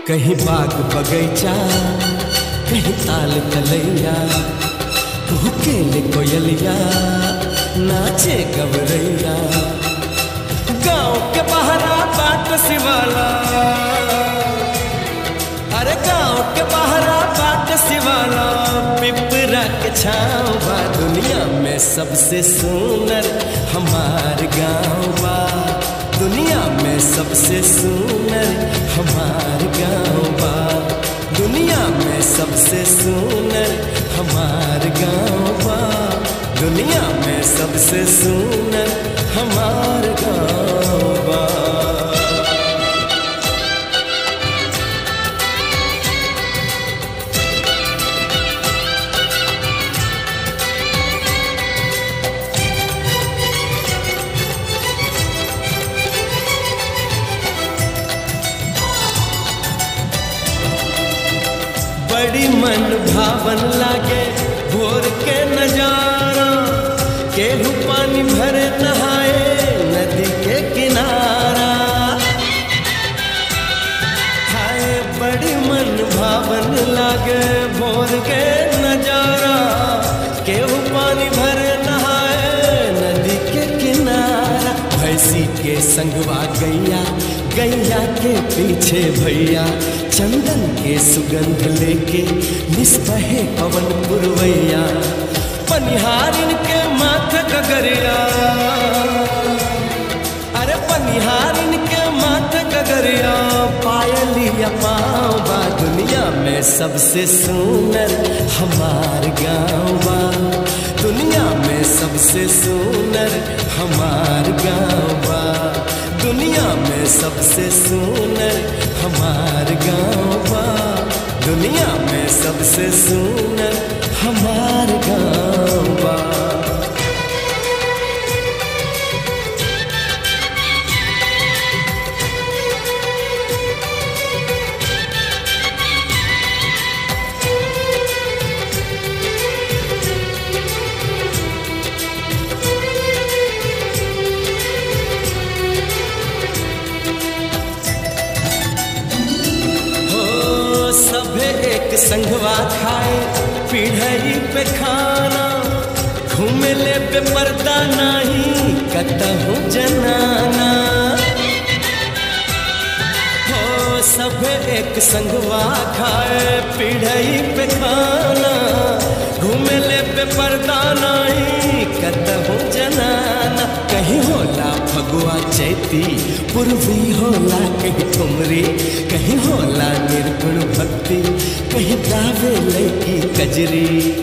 कहीं बाग बगैचा कहीं ताल तलैया केले कोयलिया नाचे गवरैया गांव के बहरा बाट सिवाला अरे गांव के बहरा बाट सिवाला पिपरा के छाँव बा दुनिया में सबसे सुंदर हमार गांव बा दुनिया में सबसे सुंदर हमार गांव बा दुनिया में सबसे सुंदर हमार गांव बा दुनिया में सबसे सुंदर हमार गांव बा बड़ी मन भावन लागे भोर के नजारा केहू पानी भरे नहाए नदी के किनारा हाय बड़ी मन भावन लागे भोर के नजारा केहू पानी भरे नहाए नदी के किनारा भैंसी के संगवा गैया गैया के पीछे भैया चंदन के सुगंध लेके निस्बहे पवन पुरवैया पनिहारिन के माथ गगरिया अरे पनिहारिन के माथ गगरिया पायलिया पाँव बा दुनिया में सबसे सुंदर हमार गाँव बा दुनिया में सबसे सुंदर हमार गाँव बा दुनिया में सबसे सुंदर हमार गाँव बा दुनिया में सबसे सुंदर हमार गाँव बा हो सभे एक संगवा खाए पीढ़ी पे खाना घूमे ले पे पर्दा नहीं कतहु जनाना हो सभे एक संगवा खाए पीढ़ी पे खाना घूमे ले पे पर्दा नहीं कतहु जनाना कहीं होला फगुआ चैती पूर्वी होला कहीं ठुमरी कहीं होला निर्गुण भक्ति कहीं गावे लड़की कजरी